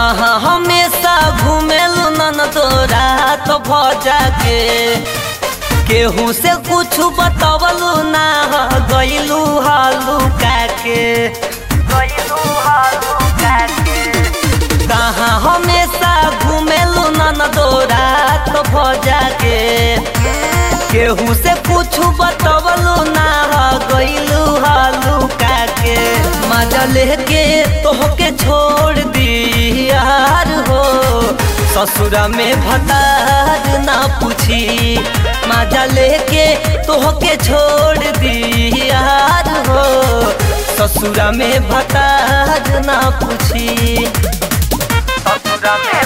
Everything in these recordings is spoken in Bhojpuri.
कहाँ हमेशा घूमेलू नन तोरा तो भजा के केहू से कुछ बतवलू ना गईलू हालू काके गईलू हालू काके कहाँ हमेशा घूमेलू नन तोरा तो भजा के केहू से कुछ बतवलू ना गईलू हालू काके मजा लेके तोहके छोड़ दी यार हो ससुरा में भतार ना पूछी मजा लेके तोहके छोड़ दी यार हो ससुरा में भतार ना पूछी ससुरा में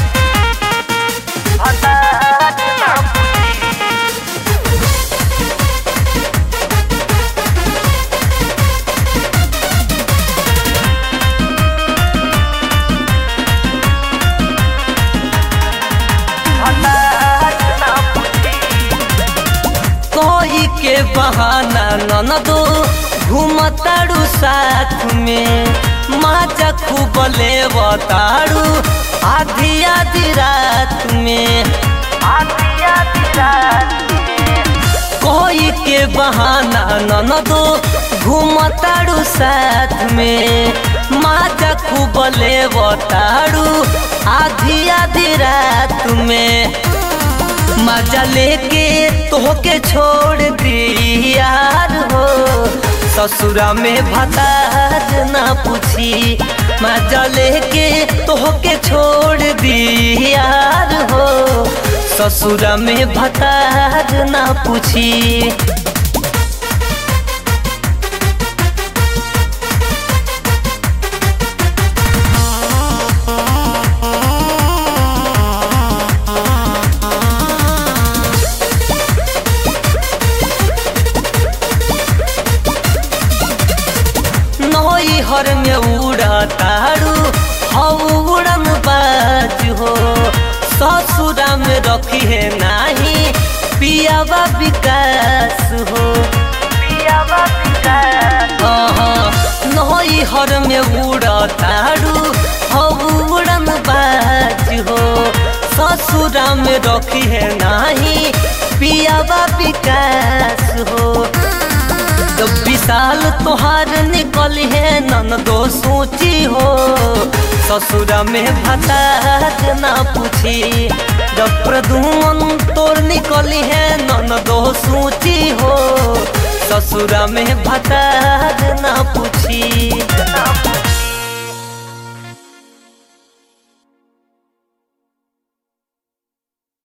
भतार ना पूछी कोई के बहाना ननदो घूमताड़ू साथ में माचा खूब लेवताड़ू आधी आधी रात में आधी आधी रात में कोई के बहाना ननदो घूमताड़ू साथ में माचा खूब लेवताड़ू आधी आधी रात में मजा लेके तोहके छोड़ दी यार हो ससुरा में भतार ना पूछी मजा लेके तोहके छोड़ दी यार हो ससुरा में भतार ना पूछी नई हर में उड़ा तारू हऊ उड़न बाज हो ससुरा में रखी है नाही पियावा विकास हो पियावा विकास नई हर में उड़ा तारू हऊ उड़न बाज हो ससुरा में रखी है नाही पियावा विकास हो तो विशाल तोहार निकल है नन दो सोची हो ससुरा में भतार ना पूछी जब प्रदुमन तोर निकली है नन दो सोची हो ससुरा में भतार ना पूछी ना पूछी